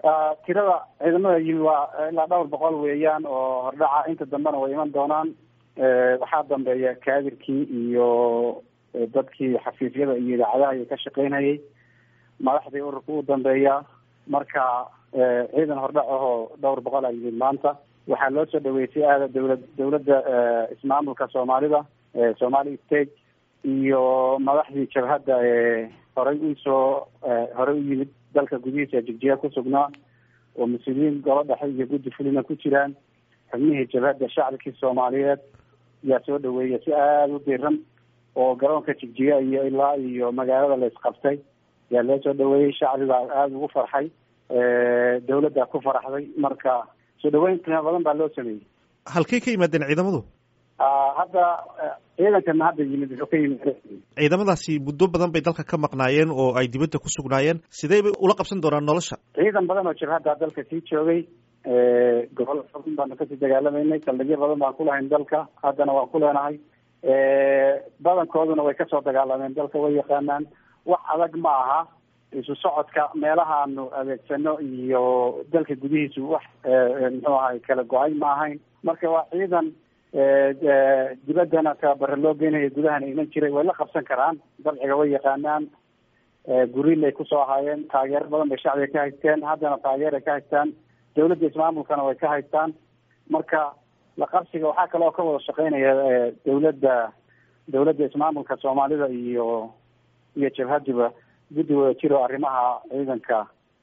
tirada ciidamada yimi waa ilaa dhowr boqol weeyaan oo hordhaca inta dambena way iman doonaan waxaa dambeeya kaadirkii iyo dadkii xafiisyada iyo idaacadaha iyo ka shaqeynayay madaxdii ururka u dambeeya marka ciidan hordhac ahoo dhowr boqol a yimid maanta waxaa loo soo dhaweysay aada dawlad dawladda ismaamulka soomaalida somali state iyo madaxdii jabhadda ee horey usoo horey u yimid dalka gudihiisa jigjiga ku sugnaa oo mas-uuliyiin golo dhexe iyo guddi fulina ku jiraan xubnihii jabhadda shacabkii soomaaliyeed yaa soo dhaweeya si aada u diran oo garoonka jigjiga iyo ilaa iyo magaalada la isqabtay yaa loo soo dhaweeyey shacbigaa aada ugu farxay dawladda ku faraxday marka soo dhaweyn qiimo badan baa loo sameeyey halkay ka yimaadeen ciidamadu hadda ciidankana hadda yimid wuxuu ka yimid ciidamadaasi muddo badan bay dalka ka maqnaayeen oo ay dibadda ku sugnaayeen sidee bay ula qabsan doonaan nolosha ciidan badan oo jabhadda dalka sii joogay gobol badan baanu kasii dagaalamaynay saldhigyo badan baan kulahayn dalka haddana waan ku leenahay badankooduna way kasoo dagaalameen dalka way yaqaanaan wax adag ma aha isu socodka meelahaanu adeegsano iyo dalka gudihiisu wax muxuu ahay kala go-ay ma ahayn marka waa ciidan dibaddana tababare loo geynayo gudahana iman jiray way la qabsan karaan dabciga way yaqaanaan guriilay kusoo ahaayeen taageero badan bay shacbiga ka haysteen haddana taageeray ka haystaan dawladda ismaamulkana way ka haystaan marka la qabsiga waxaa kale oo ka wada shaqeynaya dawladda dawladda ismaamulka soomaalida iyo iyo jabhaduba guddi wada jiro arrimaha ciidanka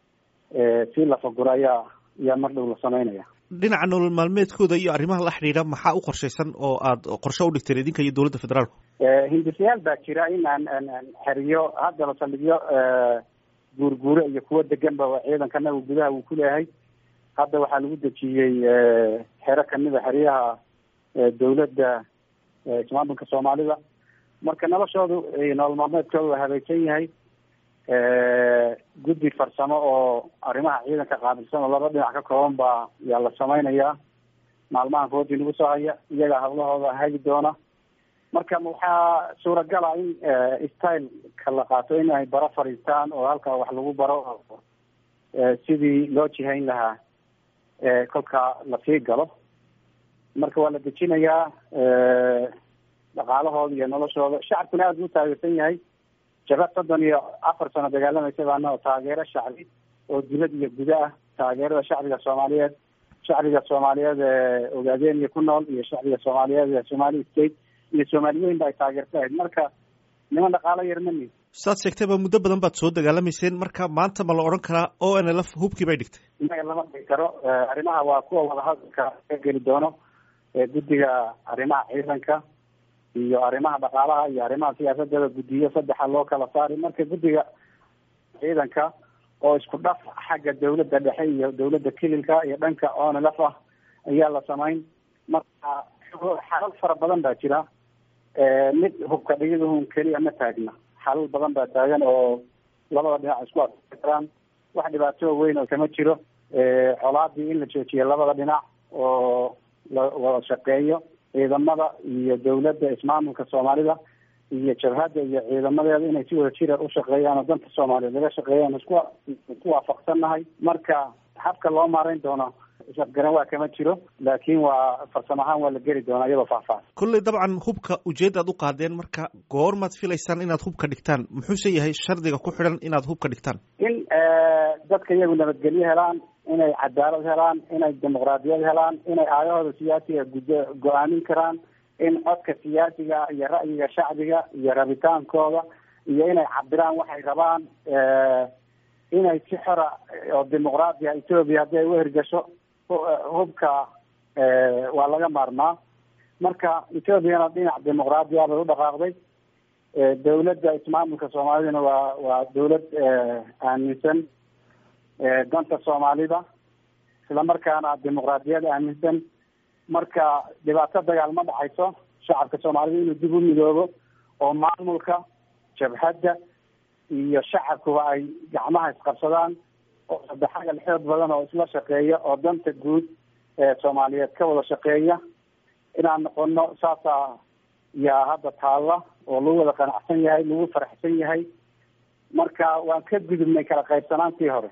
si la faguro ayaa ayaa mar dhow la sameynaya dhinaca nolol maalmeedkooda iyo arrimaha la xidhiidha maxaa u qorshaysan oo aada qorshe u dhigteen idinka iyo dowladda federaalku hindisayaal baa jira in aan aan xeriyo haddaba saldhigyo guurguure iyo kuwo deganba ciidankana uu gudaha uu ku leeyahay hadda waxaa lagu dejiyey xero kamid a xeryaha dawladda ismaamulka soomaalida marka noloshoodu nolol maalmeedkooda waa habaysan yahay guddi farsamo oo arrimaha ciidanka qaabilsan oo laba dhinac ka kooban baa yaa la sameynayaa maalmahan foodii nagu soo haya iyagaa hadlahooda hagi doona marka waxaa suuragala in styleka la qaato in ay baro fadhiistaan oo halkaa wax lagu baro sidii loo jihayn lahaa kolka lasii galo marka waa la dejinayaa dhaqaalahooda iyo noloshooda shacabkuna aada u taageersan yahay jabad soddon iyo afar sano dagaalamaysa baana oo taageero shacbi oo dibad iyo guda ah taageerada shacbiga soomaaliyeed shacbiga soomaaliyeed ee ogaadeniya ku nool iyo shacbiga soomaaliyeed ee somali state iyo soomaaliyeyn ba ay taageerta ahayd marka niman dhaqaalo yar mani saad sheegtayba muddo badan baad soo dagaalamayseen marka maanta ma la odhan karaa o n l f hubkii bay dhigtay inaga lama dhigi karo arrimaha waa kuwa wadahadalka ka geli doono guddiga arrimaha ciidanka iyo arrimaha dhaqaalaha iyo arrimaha siyaasadada guddiyo saddexa loo kala saari marka guddiga ciidanka oo isku dhaf xagga dawladda dhexe iyo dawladda kililka iyo dhanka onlf ah ayaa la samayn marka xalal fara badan baa jira mid hubka dhigidahun keliya ma taagna xalal badan baa taagan oo labada dhinac isku adkei karaan wax dhibaato weyn oo kama jiro colaadii in la joojiyo labada dhinac oo la wada shaqeeyo ciidamada iyo dawladda ismaamulka soomaalida iyo jabhadda iyo ciidamadeeda inay si wada jira ushaqeeyaan oo danta soomaaliyeed laga shaqeeyaan isku isku waafaqsannahay marka habka loo maarayn doono isafgaran waa kama jiro laakiin waa farsamo ahaan waa la geli doonaa iyadoo faahfaahsan kolley dabcan hubka ujeedda ad u qaadeen marka goormaad filaysaan inaad hubka dhigtaan muxuuse yahay shardiga ku xidhan inaad hubka dhigtaan in dadka iyagu nabadgelyo helaan inay cadaalad helaan inay dimuqraadiyad helaan inay aayahooda siyaasiga gudo go-aamin karaan in codka siyaasiga iyo ra'yiga shacbiga iyo rabitaankooda iyo inay cabiraan waxay rabaan inay si xora oo dimuqraadiya etoobiya haddii ay uhergasho hubka waa laga maarmaa marka etoobiyana dhinac dimuqraadiya bay u dhaqaaqday dawladda ismaamulka soomaalidana waa waa dawlad aaminsan danta soomaalida isla markaana dimuqraadiyad aaminsan marka dhibaato dagaal ma dhacayso shacabka soomaalida inuu dib u midoobo oo maamulka jabhadda iyo shacabkuba ay gacmaha isqabsadaan oo saddexagal xoog badan oo isla shaqeeya oo danta guud ee soomaaliyeed ka wada shaqeeya inaan noqono saasaa yaa hadda taalla oo lagu wada qanacsan yahay lagu faraxsan yahay marka waan ka gudubnay kala qaybsanaantii hore